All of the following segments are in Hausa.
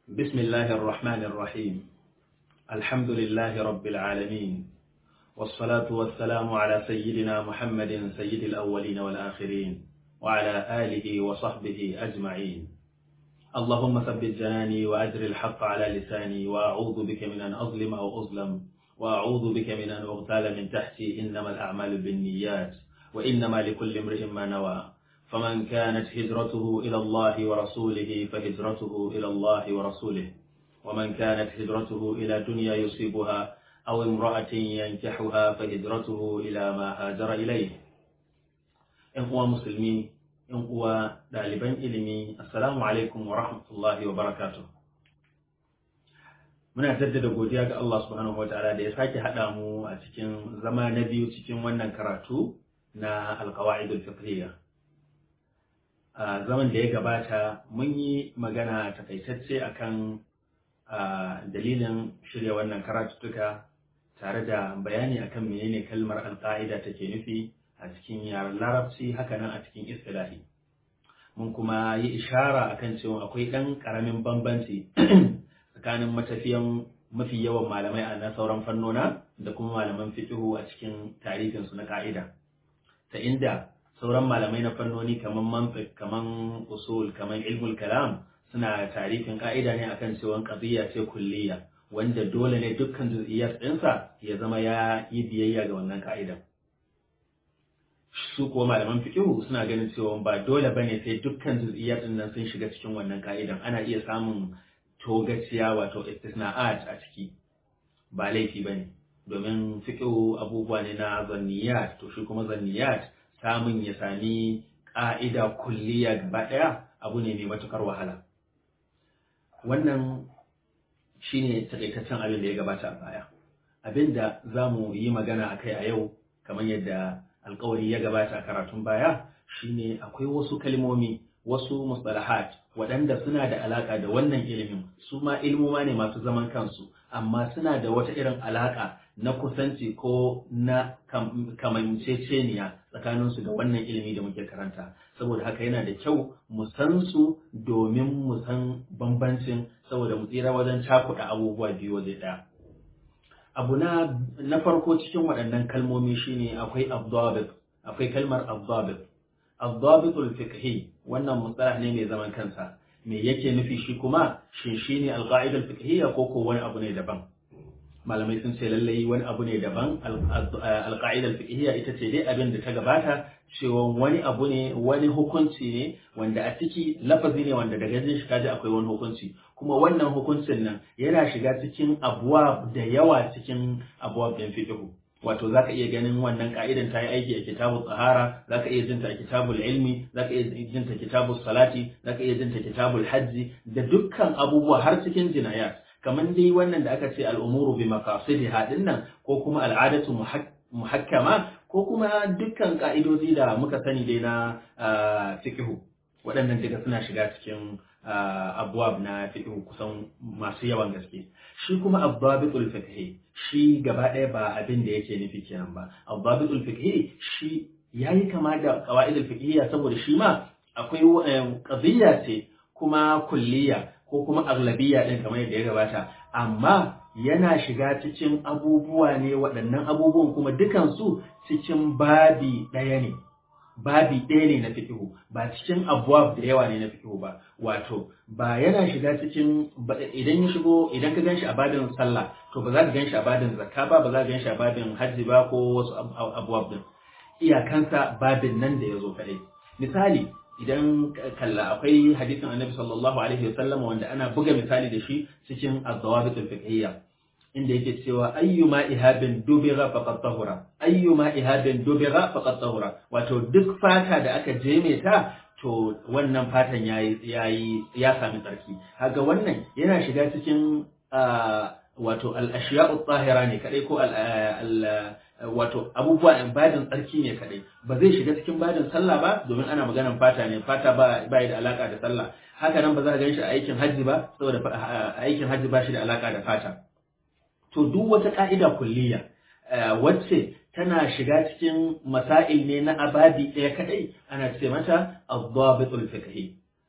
بسم الله الرحمن الرحيم الحمد لله رب العالمين والصلاة والسلام على سيدنا محمد سيد الأولين والآخرين وعلى آله وصحبه أجمعين اللهم ثبت جناني وأجر الحق على لساني وأعوذ بك من أن أظلم أو أظلم وأعوذ بك من أن أغتال من تحتي إنما الأعمال بالنيات وإنما لكل امرئ ما نوى فمن كانت هجرته إلى الله ورسوله فهجرته إلى الله ورسوله ومن كانت هجرته إلى دنيا يصيبها أو امرأة ينكحها فهجرته إلى ما هاجر إليه إن هو مسلمي إن هو دالبان إلمي السلام عليكم ورحمة الله وبركاته muna jaddada godiya ga Allah subhanahu wa ta'ala da ya sake haɗa mu a cikin zama na biyu cikin wannan karatu na alkawa'idul fiqhiyya a zaman da ya gabata mun yi magana takaitacce akan dalilin shirya wannan karatuttuka tare da bayani akan menene kalmar alƙa'ida take nufi a cikin yaren larabci hakanan a cikin istilahi mun kuma yi ishara akan cewa akwai ɗan ƙaramin bambanci tsakanin matafiyan mafi yawan malamai a na sauran fannona da kuma malaman fiqhu a cikin tarihinsu na ka'ida ta inda sauran malamai na fannoni kaman mantiq kaman usul kaman ilmul kalam suna tarifin ka'ida ne akan cewa qadiyya ce kulliya wanda dole ne dukkan juz'iyyat ɗinsa ya zama ya yi biyayya ga wannan ka'idan su kuwa malaman fiqhu suna ganin cewa ba dole bane sai dukkan juz'iyyat ɗin nan sun shiga cikin wannan ka'idan ana iya samun togaciya wato istisna'at a ciki ba laifi bane domin fiqhu abubuwa ne na zanniyat to shi kuma zanniyat samun ya sami ƙa'ida kulliya gaba ɗaya abu ne mai matuƙar wahala. Wannan shi ne taƙaitaccen abin da ya gabata a baya. Abin da za mu yi magana a kai a yau, kamar yadda alkawari ya gabata a karatun baya, shi ne akwai wasu kalmomi, wasu mustalahat waɗanda suna da alaƙa da wannan ilimin, su ma ilmuma ne masu zaman kansu, amma suna da wata irin alaƙa na kusanci ko na kamanceceniya tsakaninsu da wannan ilimi da muke karanta saboda haka yana da kyau mu san su domin mu san bambancin saboda mu tsira wajen cakuɗa abubuwa biyu waje ɗaya abu na na farko cikin waɗannan kalmomi shine akwai abdabit akwai kalmar abdabit abdabitul fiqhi wannan mustalah ne mai zaman kansa me yake nufi shi kuma shin shine alqaida fiqhiyya ko ko wani abu ne daban malamai sun ce lallai wani abu ne daban alƙa'idar fiqhiyya ita ce dai abin da ta gabata cewa wani abu ne wani hukunci ne wanda a ciki lafazi ne wanda daga jin shi kaji akwai wani hukunci kuma wannan hukuncin nan yana shiga cikin abuwa da yawa cikin abuwa ɗin fiqhu wato zaka iya ganin wannan ka'idan ta yi aiki a kitabul tsahara zaka iya jinta a kitabul ilmi zaka iya jinta kitabul salati zaka iya jinta kitabul hajji da dukkan abubuwa har cikin jinayat kamar dai wannan da aka ce al'umuru bi maqasidiha dinnan ko kuma al'adatu muhakkama ko kuma dukkan ka'idoji da muka sani dai na fiqhu waɗannan duka suna shiga cikin abuwab na fiqhu kusan masu yawan gaske shi kuma abbabitul fiqhi shi gaba ɗaya ba abin da yake nufi kenan ba abbabitul fiqhi shi yayi kama da qawaidul fiqhiyya saboda shi ma akwai qadiyya ce kuma kulliya ko kuma aglabiya ɗin kamar yadda ya gabata amma yana shiga cikin abubuwa ne waɗannan abubuwan kuma dukansu cikin babi ɗaya ne babi ɗaya ne na fikihu ba cikin abuwab da yawa ne na fikihu ba wato ba yana shiga cikin idan ya shigo idan ka ganshi a babin sallah to ba za ka ganshi a babin zakka ba ba za ka ganshi a babin hajji ba ko wasu abuwab din iyakansa babin nan da ya zo kaɗai misali idan kalla akwai hadisin annabi sallallahu alaihi wasallam wanda ana buga misali da shi cikin az-zawabit al-fiqhiyya inda yake cewa ayyuma ihabin dubira faqad tahura ayyuma ihabin dubira faqad tahura wato duk fata da aka jeme ta to wannan fatan yayi yayi ya sami tsarki kaga wannan yana shiga cikin wato al-ashiya'u tahira ne kadai ko al wato abubuwa in badin tsarki ne kadai ba zai shiga cikin badin sallah ba domin ana maganan fata ne fata ba ba da alaka da sallah haka nan ba za ka gan shi a aikin hajji ba saboda aikin hajji ba shi da alaka da fata to duk wata ka'ida kulliya wacce tana shiga cikin masail ne na ababi ɗaya kadai ana ce mata ad-dabitul fiqhi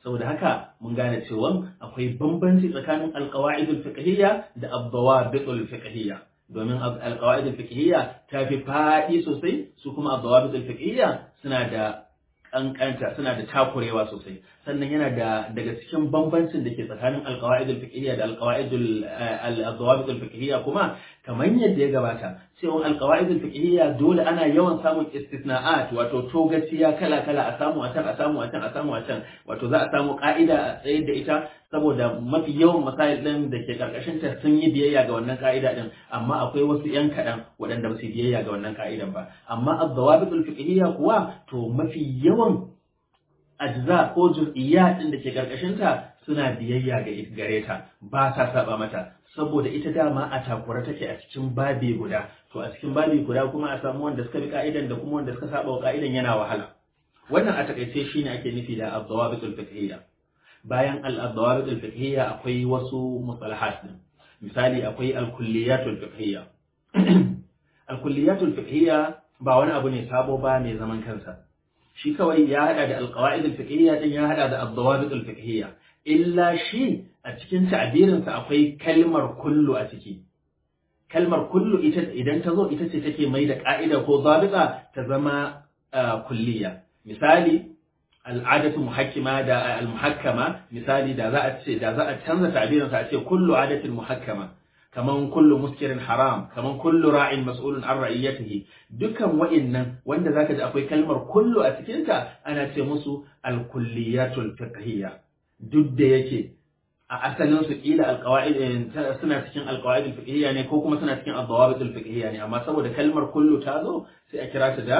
saboda haka mun gane cewa akwai bambanci tsakanin alqawaidul fiqhiyya da ad-dawabitul fiqhiyya domin alqawaidul fiqhiyya ta fi faɗi sosai su kuma ad-dawabitul fiqhiyya suna da kankanta suna da takurewa sosai sannan yana da daga cikin bambancin da ke tsakanin alqawaidul fiqhiyya da alqawaidul al-dawabitul fiqhiyya kuma kamar yadda ya gabata cewa alqawaidul fiqhiyya dole ana yawan samun istisna'at wato togaciya kala kala a samu a can a samu a can a samu a can wato za a samu ka'ida a tsaye da ita saboda mafi yawan masail din da ke karkashin ta sun yi biyayya ga wannan ka'ida din amma akwai wasu yan kaɗan waɗanda ba su biyayya ga wannan ka'idan ba amma ad-dawabitul fiqhiyya kuwa to mafi yawan ajza ko juz'iyya din da ke karkashin ta suna biyayya ga gare ta ba sa saba mata saboda ita dama a takura take a cikin babi guda to a cikin babi guda kuma a samu wanda suka bi ka'idan da kuma wanda suka saba wa ka'idan yana wahala wannan a takaice shine ake nufi da ad-dawabitul fiqhiyya bayan al-dawabit al-fiqhiyya akwai wasu mustalahat din misali akwai al-kulliyatul fiqhiyya al-kulliyatul fiqhiyya ba wani abu ne sabo ba mai zaman kansa shi kawai ya hada da al-qawaid al-fiqhiyya din ya hada da ad-dawabit al-fiqhiyya illa shi a cikin ta'birin sa akwai kalmar kullu a ciki kalmar kullu ita idan ta zo ita ce take mai da ka'ida ko zabita ta zama kulliya misali al'adatu muhakkima da al-muhakkama misali da za a ce da za a canza ta'birin sa a ce kullu adatin muhakkama kaman kullu muskirin haram kaman kullu ra'in mas'ulun an ra'iyatihi dukan wa'innan wanda zaka ji akwai kalmar kullu a cikin ta ana ce musu al-kulliyatul fiqhiyya duk da yake a asalin su kila alqawaid suna cikin alqawaid al-fiqhiyya ne ko kuma suna cikin ad-dawabit al-fiqhiyya ne amma saboda kalmar kullu ta zo sai a kira ta da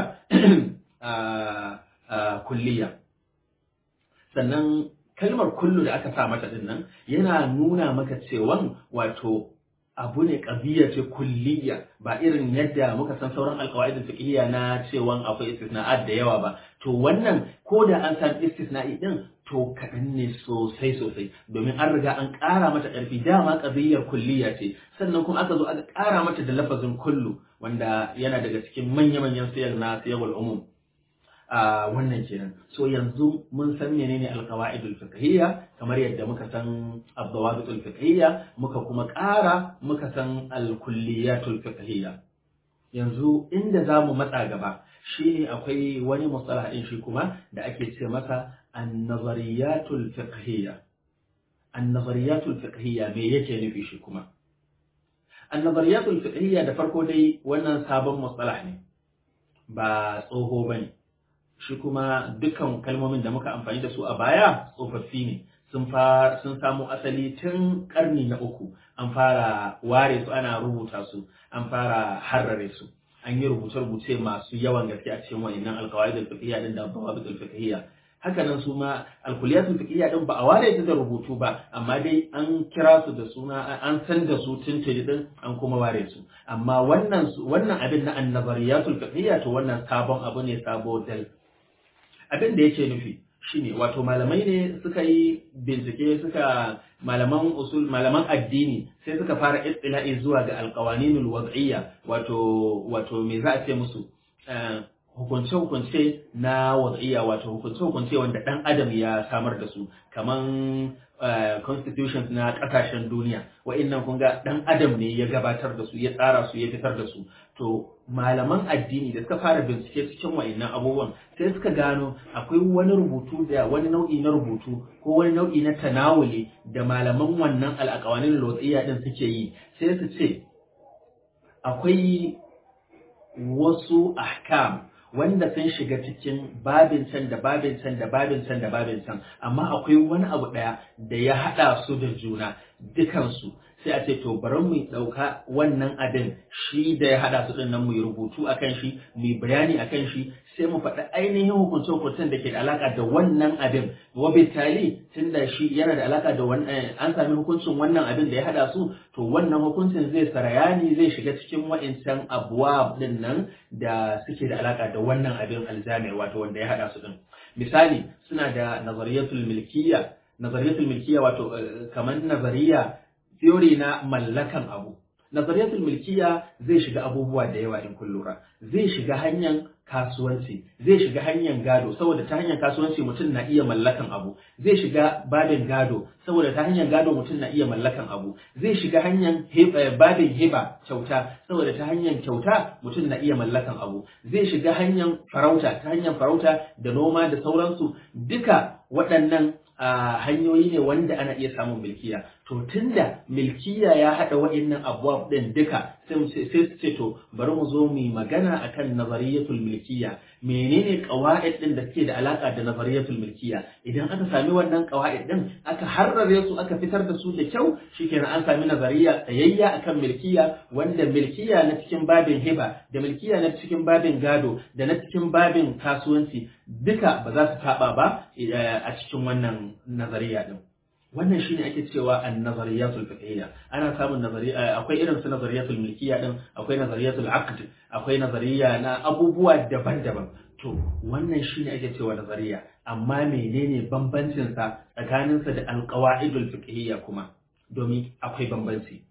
kulliya sannan kalmar kullu da aka sa mata din nan yana nuna maka cewan wato abu ne ƙabiya ce kulliya ba irin yadda muka san sauran alƙawaidin fiqhiyya na cewan akwai istisna'at da yawa ba to wannan ko da an san istisna'i din to kaɗan ne sosai sosai domin an riga an ƙara mata ƙarfi dama ƙabiyar kulliya ce sannan kuma aka zo aka ƙara mata da lafazin kullu wanda yana daga cikin manya-manyan siyar na siyarwar umum a wannan kenan so yanzu mun san menene alqawaidul fiqhiyya kamar yadda muka san abdawabitul fiqhiyya muka kuma ƙara muka san alkulliyatul fiqhiyya yanzu inda zamu matsa gaba shine akwai wani mustalah din shi kuma da ake ce masa an-nazariyatul fiqhiyya an-nazariyatul fiqhiyya me yake nufi shi kuma an-nazariyatul fiqhiyya da farko dai wannan sabon mustalah ne ba tsoho bane shi kuma dukkan kalmomin da muka amfani da su a baya tsofaffi ne sun sun samu asali tun karni na uku an fara ware su ana rubuta su an fara harrare su an yi rubuce-rubuce masu yawan gaske a cikin wa'annan alkawaidul fiqhiyya din da dawabitul fiqhiyya haka nan su ma alkuliyatul fiqhiyya din ba a ware ta da rubutu ba amma dai an kira su da suna an san da su tuntuni din an kuma ware su amma wannan wannan abin na annabariyatul fiqhiyya to wannan sabon abu ne sabo dal abin da yake nufi shine wato malamai ne suka yi bincike suka malaman usul malaman addini sai suka fara istila'i zuwa ga alqawaninul wad'iyya wato wato me za a ce musu hukunce hukunce na wad'iyya wato hukunce hukunce wanda dan adam ya samar da su kaman constitutions na kasashen duniya wa'annan kun ga dan adam ne ya gabatar da su ya tsara su ya fitar da su to malaman addini da suka fara bincike cikin wa'annan abubuwan sai suka gano akwai wani rubutu da wani nau'i na rubutu ko wani nau'i na tanawuli da malaman wannan al'aqawanin lotsiya din suke yi sai su ce akwai wasu ahkam wanda sun shiga cikin babin can da babin can da babin can da babin can amma akwai wani abu ɗaya da ya haɗa su da juna dukansu sai a ce to bari mu ɗauka wannan abin shi da ya haɗa su ɗin nan mu yi rubutu a kan shi mu yi bayani a kan shi sai mu faɗi ainihin hukunce hukuncen da ke da alaƙa da wannan abin wa bitali tun da shi yana da alaƙa da wannan an sami hukuncin wannan abin da ya haɗa su to wannan hukuncin zai sarayani zai shiga cikin wa'incan abuwa ɗin nan da suke da alaƙa da wannan abin aljami wato wanda ya haɗa su ɗin misali suna da nazariyatul milkiya nazariyatul milkiya wato kamar nazariya theory na mallakan abu nazariyatul milkiya zai shiga abubuwa da yawa in kun lura zai shiga hanyar kasuwanci zai shiga hanyar gado saboda ta hanyar kasuwanci mutum na iya mallakan abu zai shiga babin gado saboda ta hanyar gado mutum na iya mallakan abu zai shiga hanyar babin hiba kyauta saboda ta hanyar kyauta mutum na iya mallakan abu zai shiga hanyar farauta ta hanyar farauta da noma da sauransu duka waɗannan hanyoyi ne wanda ana iya samun milkiya to tunda milkiya ya haɗa wa'innan abubuwa ɗin duka sai su ce to bari mu zo mu magana akan nazariyatul milkiya menene qawaid ɗin da suke da alaka da nazariyatul milkiya idan aka sami wannan qawaid ɗin aka harrare su aka fitar da su da kyau shikenan an sami nazariya tsayayya akan milkiya wanda milkiya na cikin babin hiba da milkiya na cikin babin gado da na cikin babin kasuwanci duka ba za su taɓa ba a cikin wannan nazariya ɗin wannan shine ake cewa an-nazariyatul fiqhiyya ana samun nazariya akwai irin su nazariyatul milkiyya din akwai nazariyatul aqd akwai nazariya na abubuwa daban-daban to wannan shine ake cewa nazariya amma menene bambancin sa tsakanin sa da al-qawaidul fiqhiyya kuma domin akwai bambanci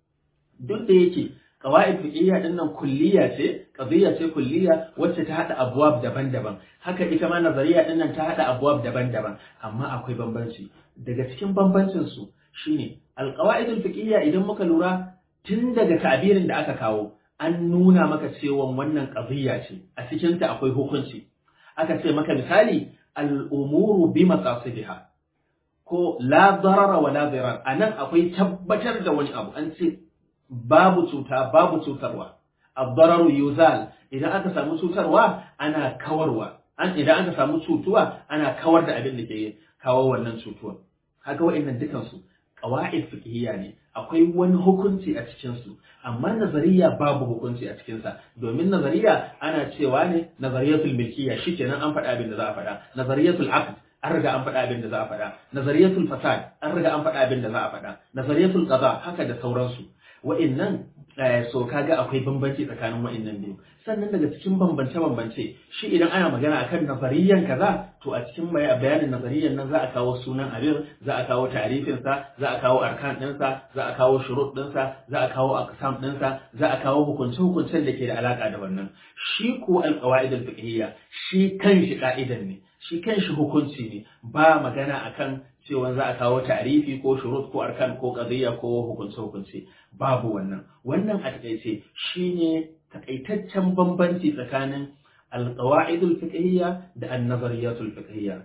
duk da yake qawaid fiqhiyya din nan kulliya ce qadiyya ce kulliya wacce ta hada abwab daban-daban haka ita ma nazariya din nan ta hada abwab daban-daban amma akwai bambanci daga cikin bambancin su shine alqawaidul fiqhiyya idan muka lura tun daga ta'birin da aka kawo an nuna maka cewa wannan qadiyya ce a cikin ta akwai hukunci aka ce maka misali al-umuru bi maqasidiha ko la darara wa la dirar anan akwai tabbatar da wani abu an ce babu cuta babu cutarwa ad-dararu yuzal idan aka samu cutarwa ana kawarwa an idan aka samu cutuwa ana kawar da abin da ke kawo wannan cutuwa haka wa'annan dukan su qawaid fiqhiyya ne akwai wani hukunci a cikin su amma nazariya babu hukunci a cikin sa domin nazariya ana cewa ne nazariyatul milkiyya shikenan an faɗa abin da za a faɗa nazariyatul aqd an riga an faɗa abin da za a faɗa nazariyatul fasad an riga an faɗa abin da za a faɗa nazariyatul qada haka da sauransu wa'annan so kaga akwai bambanci tsakanin wa'annan biyu sannan daga cikin bambance-bambance shi idan ana magana akan nazariyan kaza to a cikin bayanin nazariyan nan za a kawo sunan abin za a kawo tarifinsa za a kawo arkan ɗinsa za a kawo shurut ɗinsa za a kawo aqsam ɗinsa za a kawo hukunce-hukuncen da ke da alaka da wannan shi ko alqawaid al-fiqhiyya shi kanshi ka'idan ne shi kanshi hukunci ne ba magana akan cewa za a kawo tarifi ko shurut ko arkan ko qadiyya ko hukunce-hukunce babu wannan wannan a takaice shine takaitaccen bambanci tsakanin alqawaidul fiqhiyya da an-nazariyatul fiqhiyya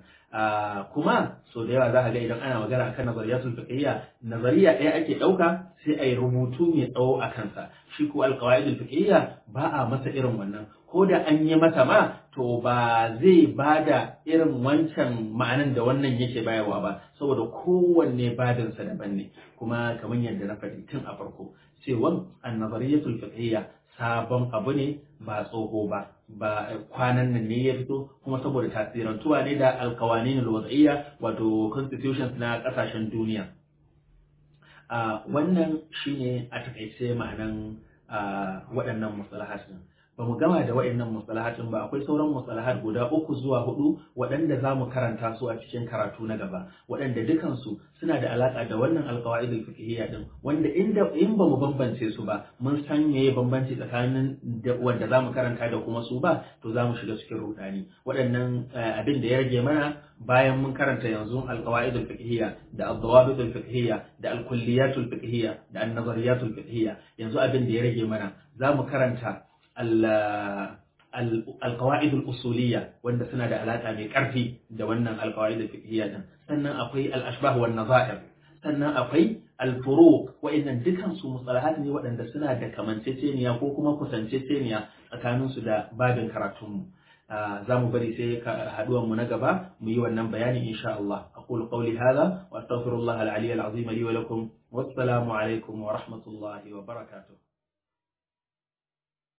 kuma so da yawa za ka ga idan ana magana akan nazariyatul fiqhiyya nazariya ɗaya ake ɗauka sai a yi rubutu mai tsawo a kansa shi ko alqawaidul fiqhiyya ba a masa irin wannan ko da an yi masa ma to ba zai bada irin wancan ma'anan da wannan yake bayarwa ba saboda kowanne badinsa daban ne kuma kamar yadda na faɗi tun a farko cewa annazariyatul fiqhiyya sabon abu ne ba tsoho ba ba kwanan nan ne ya fito kuma saboda tasirantuwa ne da alkawanin alwada'iyya wato constitutions na kasashen duniya wannan shine a takaice ma'anan waɗannan musalahatin ba mu gama da waɗannan musalahatin ba akwai sauran musalahat guda uku zuwa hudu waɗanda za mu karanta su a cikin karatu na gaba waɗanda dukansu suna da alaƙa da wannan alƙawa'idul fiqhiyya din wanda inda in ba mu bambance su ba mun san meye bambanci tsakanin wanda za mu karanta da kuma su ba to za mu shiga cikin rudani waɗannan abin da ya rage mana bayan mun karanta yanzu alƙawa'idul fiqhiyya da ad-dawabitul fiqhiyya da al-kulliyatul fiqhiyya da an-nazariyatul fiqhiyya yanzu abin da ya rage mana za mu karanta القواعد الأصولية وأن سنة علاقة بكرفي دوانا القواعد الفقهية سنة أقوي الأشباه والنظائر سنة أقوي الفروق وإن دكان سو مصطلحات ني وأن سنة كمان تتينيا كوكما كسان تتينيا أكانون سدا باب كراتهم za mu bari sai haduwan mu na gaba mu yi wannan bayani insha Allah aqulu qawli hadha wa astaghfirullah al-ali al-azim li wa lakum wassalamu alaikum wa rahmatullahi wa barakatuh